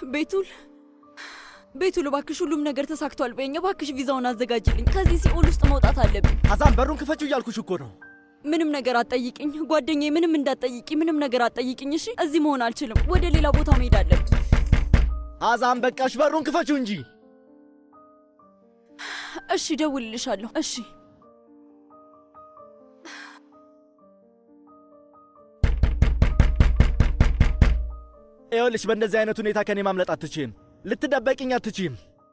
ቤቱል ቤቱል፣ እባክሽ ሁሉም ነገር ተሳክቷል በይኝ። እባክሽ ቪዛውን አዘጋጅልኝ። ከዚህ ሲኦል ውስጥ መውጣት አለብኝ። ሐዛን በሩን ክፈችው እያልኩሽ እኮ ነው። ምንም ነገር አትጠይቅኝ ጓደኛዬ፣ ምንም እንዳትጠይቂ፣ ምንም ነገር አትጠይቅኝ። እሺ፣ እዚህ መሆን አልችልም። ወደ ሌላ ቦታ መሄድ አለብኝ። ሐዛን በቃሽ፣ በሩን ክፈችው እንጂ። እሺ፣ እደውልልሻለሁ። እሺ ይኸውልሽ በእንደዚህ አይነት ሁኔታ ከኔ ማምለጥ አትችይም። ልትደበቅኝ አትችይም።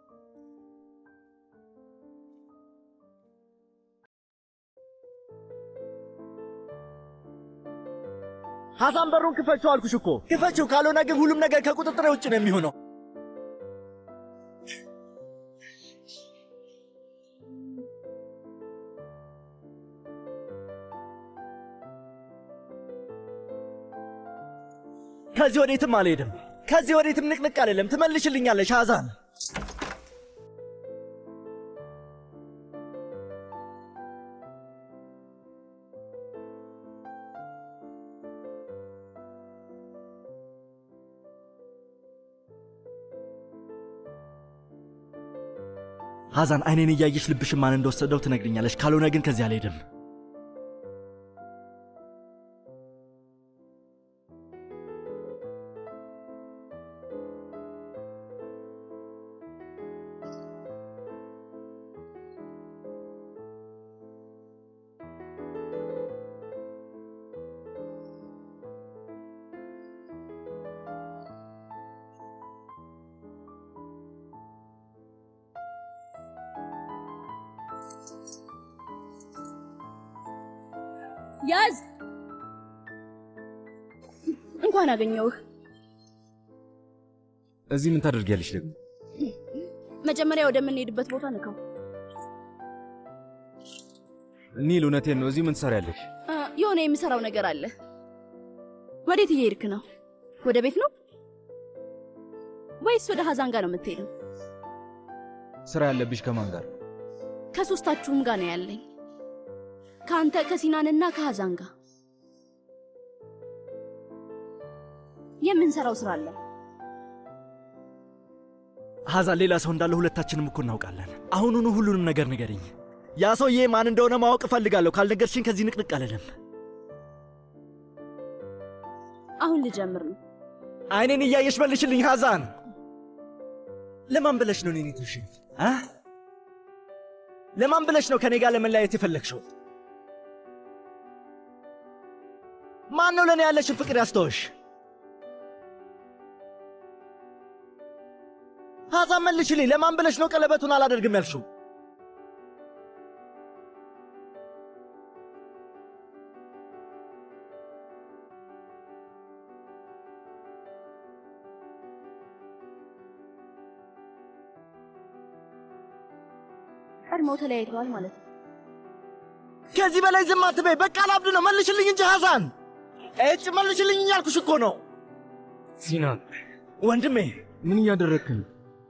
ሐዛን በሩን ክፈችው አልኩሽ እኮ ክፈችው። ካልሆነ ግን ሁሉም ነገር ከቁጥጥር ውጭ ነው የሚሆነው። ከዚህ ወዴትም አልሄድም። ከዚህ ወዴትም ንቅንቅ አልልም። ትመልሽልኛለሽ ሐዛን። ሐዛን አይኔን እያየሽ ልብሽን ማን እንደወሰደው ትነግርኛለሽ። ካልሆነ ግን ከዚህ አልሄድም። ያዝ። እንኳን አገኘሁህ። እዚህ ምን ታደርጊያለሽ ደግሞ? መጀመሪያ ወደምንሄድበት ቦታ ንካው። ኒል፣ እውነቴን ነው። እዚህ ምን ትሰሪያለሽ? አ፣ የሆነ የምሰራው ነገር አለ። ወዴት እየሄድክ ነው? ወደ ቤት ነው ወይስ ወደ ሀዛን ጋር ነው የምትሄደው? ስራ ያለብሽ ከማን ጋር? ከሶስታችሁም ጋር ነው ያለኝ። ከአንተ ከሲናንና ከሀዛን ጋር የምንሰራው ስራ አለ። ሐዛን ሌላ ሰው እንዳለ ሁለታችንም እኮ እናውቃለን። አሁኑኑ ሁሉንም ነገር ንገርኝ። ያ ሰውዬ ማን እንደሆነ ማወቅ እፈልጋለሁ። ካልነገርሽኝ ከዚህ ንቅንቅ አልልም። አሁን ልጀምር ነው። አይኔን እያየሽ መልሽልኝ ሐዛን። ለማን ብለሽ ነው እኔን የተውሽኝ? አ? ለማን ብለሽ ነው ከኔ ጋር ለመለያየት የፈለግሽው? ማን ነው ለእኔ ያለሽን ፍቅር ያስተወሽ? ሐዛን መልሽልኝ። ለማን ብለሽ ነው ቀለበቱን አላደርግም ያልሽው? ቀድመው ተለያይተዋል ማለት ነው። ከዚህ በላይ ዝም አትበይ። በቃ ላብድ ነው። መልሽልኝ እንጂ ሐዛን። እጭ መልሽልኝ እያልኩሽ እኮ ነው ሲናን፣ ወንድሜ። ምን እያደረግክ ነው?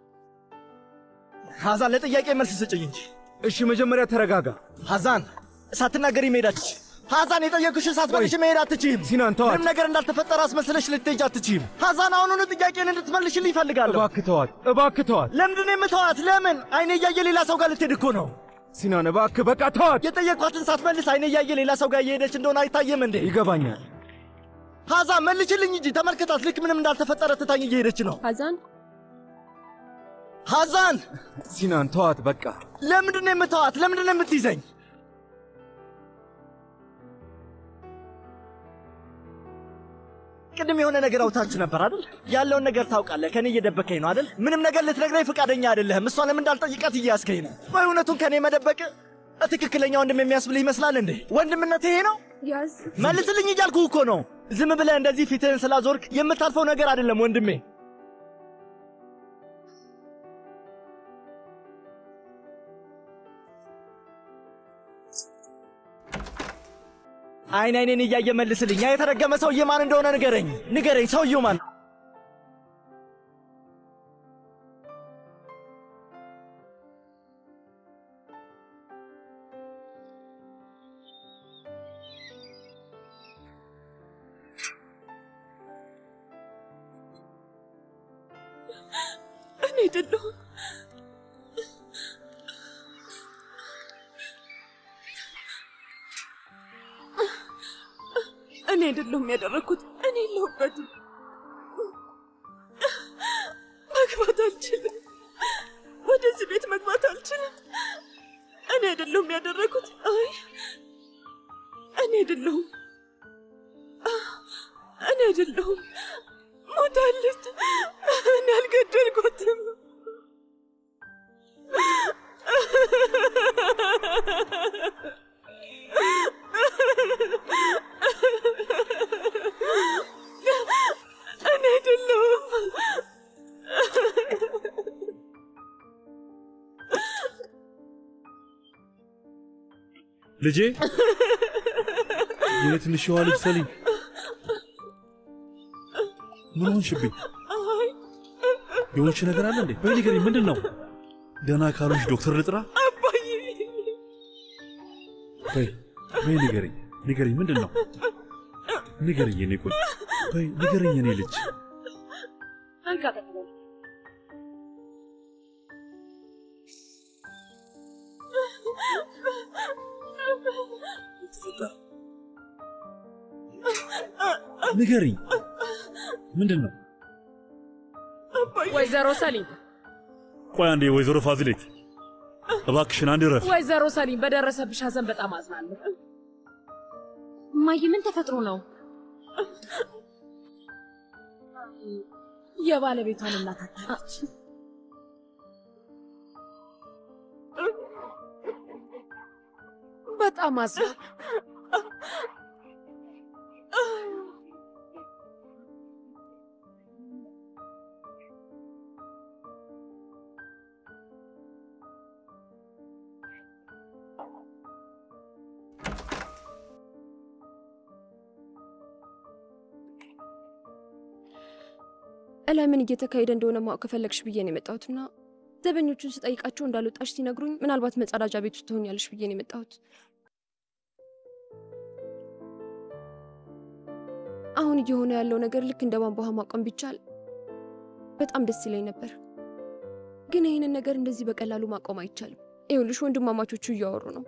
ሐዛን ለጥያቄ መልስ ስጭኝ እንጂ። እሺ መጀመሪያ ተረጋጋ። ሐዛን ሳትናገሪ መሄድ አትችይም። ሐዛን የጠየኩሽን ሳትመልሽ መሄድ አትችይም። ሲናን ተዋት። ምንም ነገር እንዳልተፈጠረ አስመስለሽ ልትሄጂ አትችይም። ሐዛን አሁኑኑ ጥያቄን እንድትመልሽልኝ ይፈልጋለሁ። እባክህ ተዋት፣ እባክህ ተዋት። ለምንድን ነው የምተዋት? ለምን? አይኔ እያየ ሌላ ሰው ጋር ልትሄድ እኮ ነው። ሲናን እባክህ በቃ ተዋት። የጠየኳትን ሳትመልስ አይኔ እያየ ሌላ ሰው ጋር እየሄደች እንደሆነ አይታየም እንዴ? ይገባኛል። ሐዛን መልሽልኝ እንጂ ተመልከታት። ልክ ምንም እንዳልተፈጠረ ትታኝ እየሄደች ነው። ሀዛን ሐዛን ሲናን ተዋት በቃ። ለምንድን ነው የምተዋት? ለምንድን ነው የምትይዘኝ? ቅድም የሆነ ነገር አውታችሁ ነበር አይደል? ያለውን ነገር ታውቃለህ። ከኔ እየደበከኝ ነው አይደል? ምንም ነገር ልትነግረኝ ፈቃደኛ አይደለህም። እሷ ለምን እንዳልጠይቃት እያያዝከኝ ነው። ቆይ እውነቱን ከኔ መደበቅ ትክክለኛ ወንድም የሚያስብልህ ይመስላል እንዴ? ወንድምነት ይሄ ነው? ያዝ መልስልኝ እያልኩ እኮ ነው። ዝም ብለህ እንደዚህ ፊትህን ስላዞርክ የምታልፈው ነገር አይደለም ወንድሜ። አይን አይኔን እያየ መልስልኝ። ያ የተረገመ ሰውዬ ማን እንደሆነ ንገረኝ፣ ንገረኝ። ሰውዬው ማን? አይደለሁም። እኔ አይደለሁም ያደረግኩት። እኔ የለሁበትም። መግባት አልችልም። ወደዚህ ቤት መግባት አልችልም። እኔ አይደለሁም ያደረግኩት። አይ እኔ አይደለሁም። እኔ አይደለሁም። ሞታለች። እኔ አልገደልኩትም። እኔ አይደለሁም። ልጄ የኔ ትንሽዋ ልጅ ሰሊም ምን ሆንሽብኝ? አይ የሆንሽ ነገር አለ እንዴ? በይ ንገሪኝ፣ ምንድን ነው? ደህና ካልሆንሽ ዶክተር ልጥራ? አባዬ በይ በይ ንገሪኝ፣ ንገሪኝ፣ ምንድን ነው? ንገሪኝ የኔ ቆይ፣ በይ ንገሪኝ የኔ ልጅ። አንካ ተቀበል። ተፈጠረ? ንገሪኝ፣ ምንድን ነው? ወይዘሮ ሰሊም ቆይ አንዴ፣ ወይዘሮ ፋዚሌት እባክሽን አንድ ረፍ። ወይዘሮ ሰሊም በደረሰብሽ ሐዘን በጣም አዝናለሁ። እማዬ ምን ተፈጥሮ ነው? የባለቤቷን እናት አታለች። በጣም አዝናለሁ። እላይ ምን እየተካሄደ እንደሆነ ማወቅ ከፈለግሽ ብዬ ነው የመጣሁትና ዘበኞቹን ስጠይቃቸው እንዳልወጣሽ ሲነግሩኝ ምናልባት መጸዳጃ ቤት ውስጥ ትሆኛለሽ ብዬ ነው የመጣሁት። አሁን እየሆነ ያለው ነገር ልክ እንደ ቧንቧ ውሃ ማቆም ቢቻል በጣም ደስ ይለኝ ነበር፣ ግን ይህንን ነገር እንደዚህ በቀላሉ ማቆም አይቻልም። ይኸውልሽ ወንድማማቾቹ እያወሩ ነው።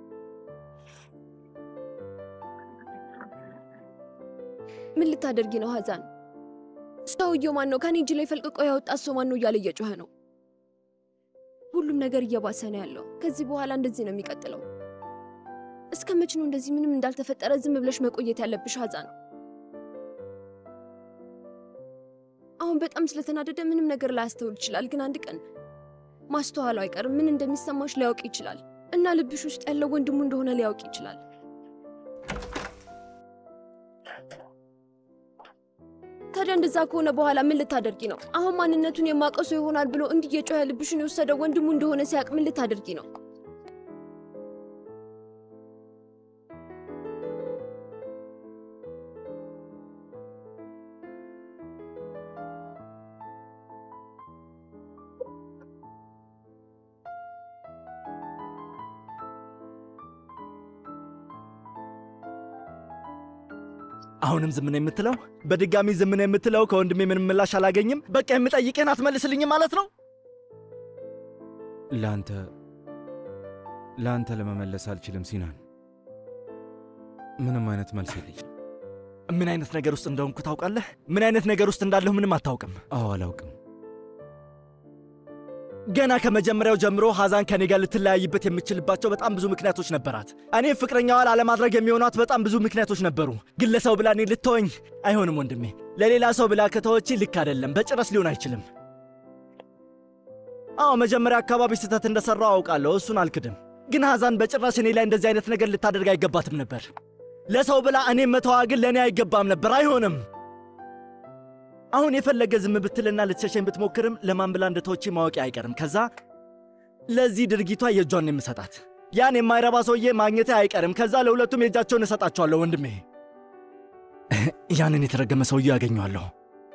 ምን ልታደርጊ ነው ሀዛን? ሰውየው ማን ነው? ከኔ እጅ ላይ ፈልቅቆ ያወጣት ሰው ማን ነው? እያለ እየጮኸ ነው። ሁሉም ነገር እየባሰ ነው ያለው። ከዚህ በኋላ እንደዚህ ነው የሚቀጥለው። እስከ መች ነው እንደዚህ ምንም እንዳልተፈጠረ ዝም ብለሽ መቆየት ያለብሽ ሀዛን? አሁን በጣም ስለተናደደ ምንም ነገር ላያስተውል ይችላል፣ ግን አንድ ቀን ማስተዋሉ አይቀርም። ምን እንደሚሰማሽ ሊያውቅ ይችላል እና ልብሽ ውስጥ ያለው ወንድሙ እንደሆነ ሊያውቅ ይችላል። ታዲያ እንደዛ ከሆነ በኋላ ምን ልታደርጊ ነው? አሁን ማንነቱን የማውቀው ሰው ይሆናል ብሎ እንዲህ እየጮኸ ልብሽን የወሰደው ወንድሙ እንደሆነ ሲያውቅ ምን ልታደርጊ ነው? አሁንም ዝም ነው የምትለው? በድጋሚ ዝም ነው የምትለው? ከወንድሜ ምንም ምላሽ አላገኝም? በቃ የምጠይቅህን አትመልስልኝም ማለት ነው? ለአንተ ለአንተ ለመመለስ አልችልም ሲናን። ምንም አይነት መልስ የለኝም። ምን አይነት ነገር ውስጥ እንደሆንኩ ታውቃለህ? ምን አይነት ነገር ውስጥ እንዳለሁ ምንም አታውቅም። አዎ አላውቅም። ገና ከመጀመሪያው ጀምሮ ሐዛን ከኔ ጋር ልትለያይበት የምችልባቸው በጣም ብዙ ምክንያቶች ነበራት። እኔም ፍቅረኛዋ ላለማድረግ የሚሆኗት በጣም ብዙ ምክንያቶች ነበሩ። ግን ለሰው ብላ እኔ ልትወኝ አይሆንም ወንድሜ። ለሌላ ሰው ብላ ከተወች ልክ አይደለም፣ በጭራሽ ሊሆን አይችልም። አዎ መጀመሪያ አካባቢ ስህተት እንደሠራው አውቃለሁ፣ እሱን አልክድም። ግን ሐዛን በጭራሽ እኔ ላይ እንደዚህ አይነት ነገር ልታደርግ አይገባትም ነበር። ለሰው ብላ እኔም መተዋ ግን ለእኔ አይገባም ነበር፣ አይሆንም። አሁን የፈለገ ዝም ብትልና ልትሸሸኝ ብትሞክርም ለማን ብላ እንደተወች ማወቂ አይቀርም። ከዛ ለዚህ ድርጊቷ የእጇን ነው የምሰጣት። ያን የማይረባ ሰውዬ ማግኘቴ አይቀርም። ከዛ ለሁለቱም የእጃቸውን እሰጣቸዋለሁ። ወንድሜ ያንን የተረገመ ሰውዬ ያገኘዋለሁ።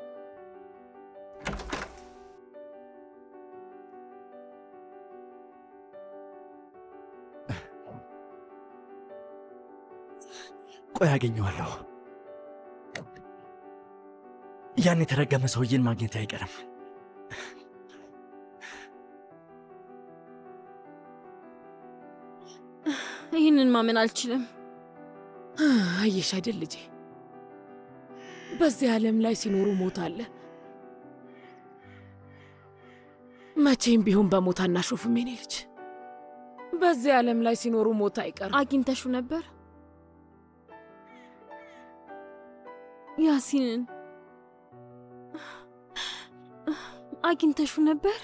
ቆይ ያገኘዋለሁ። ያን የተረገመ ሰውዬን ማግኘት አይቀርም። ይህንን ማመን አልችልም። አየሽ አይደል ልጄ፣ በዚህ ዓለም ላይ ሲኖሩ ሞት አለ። መቼም ቢሆን በሞት አናሾፍም የኔ ልጅ። በዚህ ዓለም ላይ ሲኖሩ ሞት አይቀርም። አግኝተሹ ነበር ያሲንን? አግኝተሹ ነበር?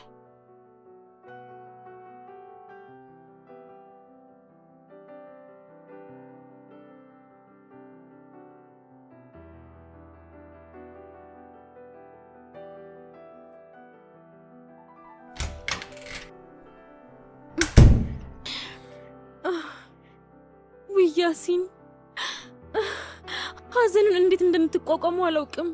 ውይ ያሲን፣ ሐዘኑን እንዴት እንደምትቋቋሙ አላውቅም።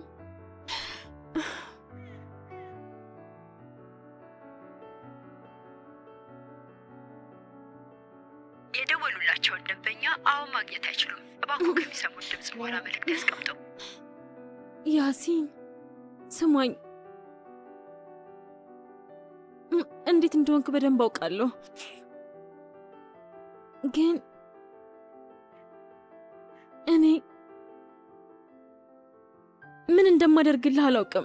የደወሉላቸውን ደንበኛ አሁን ማግኘት አይችሉም። እባክዎ ከሚሰሙት ድምፅ በኋላ መልእክት ያስቀምጡ። ያሲን ስማኝ፣ እም፣ እንዴት እንደሆንክ በደንብ አውቃለሁ፣ ግን እኔ ምን እንደማደርግልህ አላውቅም።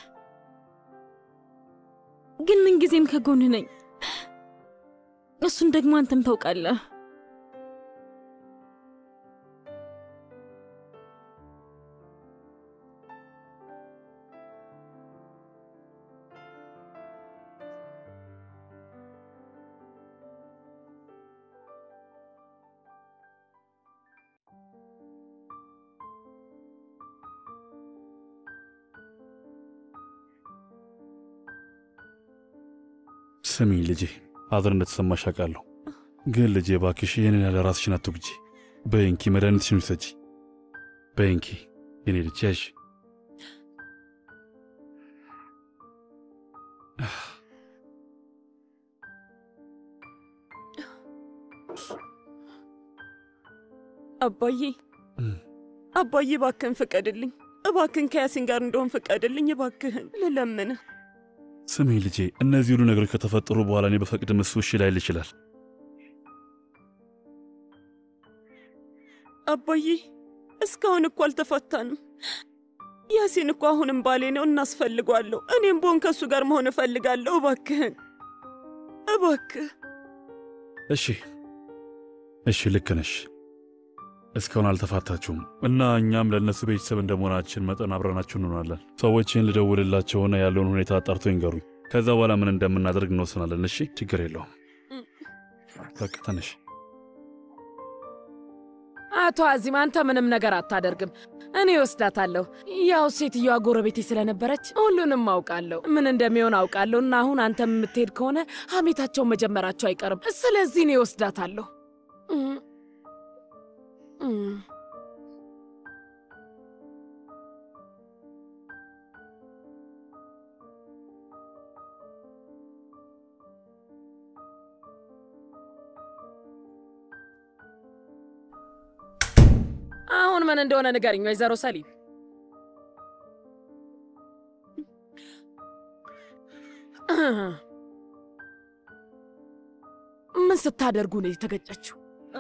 ግን ምንጊዜም ከጎንህ ነኝ። እሱን ደግሞ አንተም ታውቃለህ። ስሚ ልጄ፣ ሐዘን እንደተሰማሽ አውቃለሁ። ግን ልጄ እባክሽ ይህንን ያለ ራስሽን አትጉጂ። በይንኪ መድኃኒትሽን ውሰጂ። በይንኪ የኔ ልጅ ያዥ። አባዬ አባዬ፣ እባክህን ፍቀድልኝ። እባክህን ከያሲን ጋር እንደሆን ፍቀድልኝ። እባክህን ልለምንህ። ስሚ ልጄ፣ እነዚህ ሁሉ ነገሮች ከተፈጠሩ በኋላ እኔ በፈቅድም እሱ እሺ ላይል ይችላል። አባዬ፣ እስካሁን እኮ አልተፋታንም። ያሲን እኮ አሁንም ባሌ ነው፣ እናስፈልጓለሁ። እኔም ቦን ከእሱ ጋር መሆን እፈልጋለሁ። እባክህን እባክህ። እሺ እሺ፣ ልክ ነሽ። እስካሁን አልተፋታችሁም እና እኛም ለእነሱ ቤተሰብ እንደመሆናችን መጠን አብረናችሁ እንሆናለን። ሰዎችን ልደውልላቸውና ያለውን ሁኔታ አጣርቶ ይንገሩኝ። ከዛ በኋላ ምን እንደምናደርግ እንወስናለን። እሺ፣ ችግር የለውም። በቃ ተነሽ። አቶ አዚም አንተ ምንም ነገር አታደርግም። እኔ ወስዳታለሁ። ያው ሴትዮዋ ጎረቤቴ ስለነበረች ሁሉንም አውቃለሁ፣ ምን እንደሚሆን አውቃለሁ። እና አሁን አንተም የምትሄድ ከሆነ ሐሜታቸውን መጀመራቸው አይቀርም። ስለዚህ እኔ ወስዳታለሁ። እም፣ እም። አሁን ምን እንደሆነ ንገርኝ ወይዘሮ ሰሊም። ምን ስታደርጉ ነው የተገጨችው?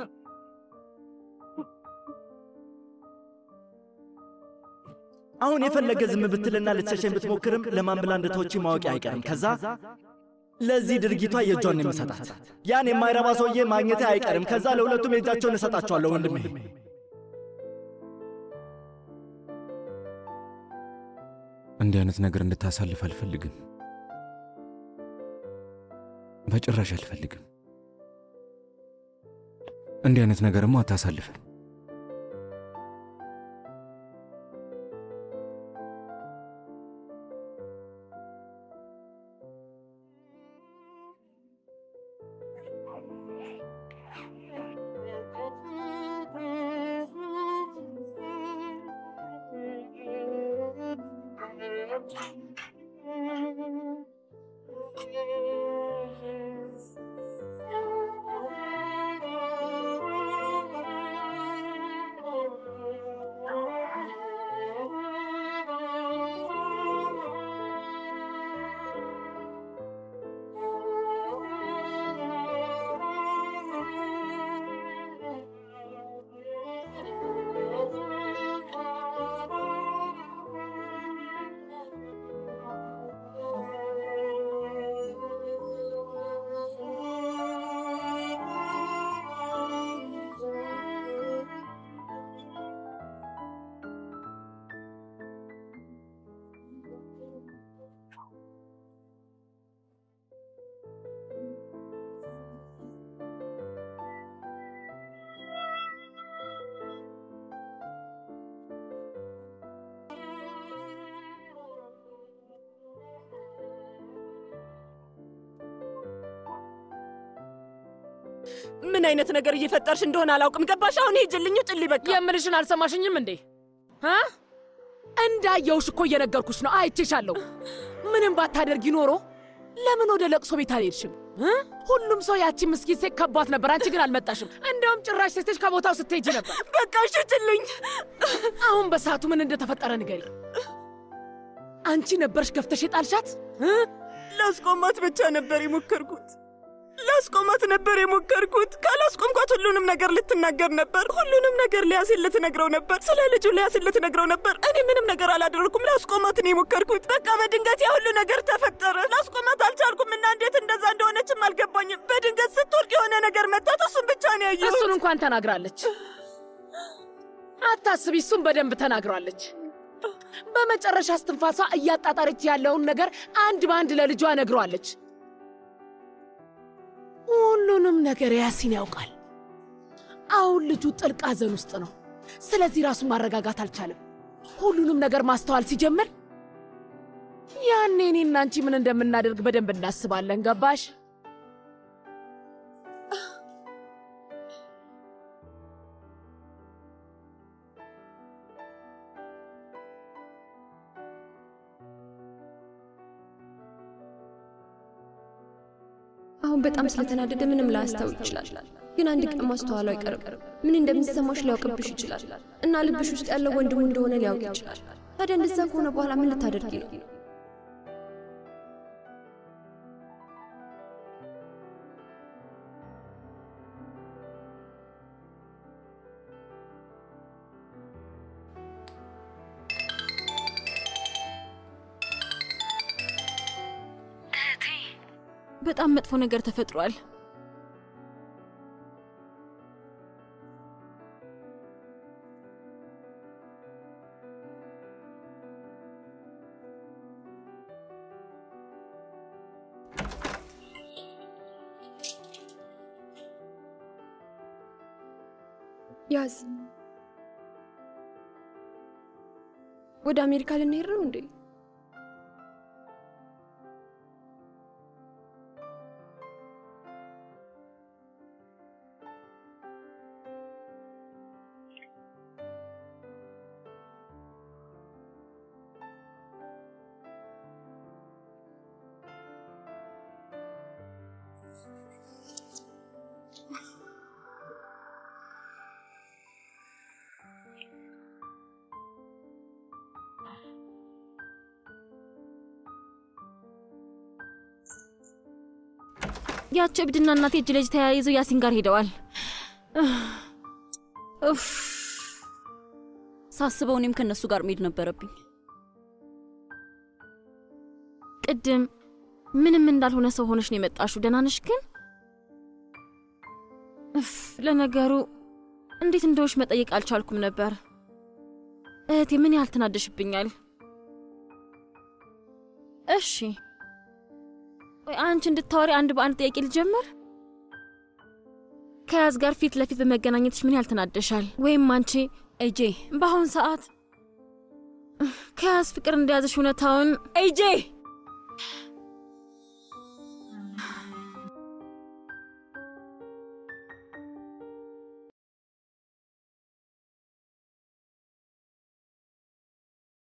አሁን የፈለገ ዝም ብትልና ልትሸሸኝ ብትሞክርም ለማን ብላ እንደተወች ማወቂ አይቀርም። ከዛ ለዚህ ድርጊቷ የእጇን ነው የምሰጣት። ያን የማይረባ ሰውዬ ማግኘቴ አይቀርም። ከዛ ለሁለቱም የእጃቸውን እሰጣቸዋለሁ። ወንድሜ እንዲህ አይነት ነገር እንድታሳልፍ አልፈልግም። በጭራሽ አልፈልግም። እንዲህ አይነት ነገርማ አታሳልፍም። ምን አይነት ነገር እየፈጠርሽ እንደሆነ አላውቅም። ገባሽ? አሁን ሂጅልኝ፣ ውጭልኝ በቃ። የምልሽን አልሰማሽኝም እንዴ? አ? እንዳየውሽ እኮ እየነገርኩሽ ነው። አይቼሻለሁ። ምንም ባታደርጊ ኖሮ ለምን ወደ ለቅሶ ቤት አልሄድሽም? እ? ሁሉም ሰው ያቺ ምስኪን ሴት ከቧት ነበር። አንቺ ግን አልመጣሽም። እንደውም ጭራሽ ሴቶች ከቦታው ስትሄጂ ነበር። በቃ ሽጭልኝ። አሁን በሰዓቱ ምን እንደተፈጠረ ንገሪ። አንቺ ነበርሽ ገፍተሽ የጣልሻት? እ? ላስቆማት ብቻ ነበር የሞከርኩት። ላስቆማት ነበር የሞከርኩት። ካላስቆምኳት ሁሉንም ነገር ልትናገር ነበር። ሁሉንም ነገር ሊያሲን ልትነግረው ነበር። ስለ ልጁ ሊያሲን ልትነግረው ነበር። እኔ ምንም ነገር አላደረኩም። ላስቆማት ነው የሞከርኩት። በቃ በድንገት ያ ሁሉ ነገር ተፈጠረ። ላስቆማት አልቻልኩም እና እንዴት እንደዛ እንደሆነችም አልገባኝም። በድንገት ስትወድቅ የሆነ ነገር መታት። እሱን ብቻ ነው ያየሁት። እሱን እንኳን ተናግራለች። አታስቢ፣ እሱን በደንብ ተናግራለች። በመጨረሻ እስትንፋሷ እያጣጣረች ያለውን ነገር አንድ በአንድ ለልጇ ነግሯለች። ሁሉንም ነገር ያሲን ያውቃል። አሁን ልጁ ጥልቅ ሐዘን ውስጥ ነው። ስለዚህ ራሱን ማረጋጋት አልቻለም። ሁሉንም ነገር ማስተዋል ሲጀምር ያኔ እኔና አንቺ ምን እንደምናደርግ በደንብ እናስባለን። ገባሽ? አሁን በጣም ስለተናደደ ምንም ላያስታውቅ ይችላል። ግን አንድ ቀን ማስተዋሉ አይቀርም። ምን እንደሚሰማሽ ሊያውቅብሽ ይችላል እና ልብሽ ውስጥ ያለው ወንድሙ እንደሆነ ሊያውቅ ይችላል። ታዲያ እንደዛ ከሆነ በኋላ ምን ልታደርጊ ነው? በጣም መጥፎ ነገር ተፈጥሯል። ያዝ። ወደ አሜሪካ ልንሄድ ነው እንዴ? ያቸው እብድና እናቴ እጅ ለእጅ ተያይዘው ያሲን ጋር ሄደዋል። ኡፍ ሳስበው እኔም ከእነሱ ጋር መሄድ ነበረብኝ። ቅድም ምንም እንዳልሆነ ሰው ሆነሽ ነው የመጣሽው። ደህና ነሽ ግን? እፍ ለነገሩ እንዴት እንደሆንሽ መጠየቅ አልቻልኩም ነበር። እህቴ ምን ያህል ትናደሽብኛል? እሺ ቆይ አንቺ እንድታወሪ አንድ በአንድ ጥያቄ ልጀምር። ከያዝ ጋር ፊት ለፊት በመገናኘትሽ ምን ያህል ትናደሻል? ወይም አንቺ ኤጄ በአሁን ሰዓት ከያዝ ፍቅር እንደያዘሽ እውነታውን ኤጄ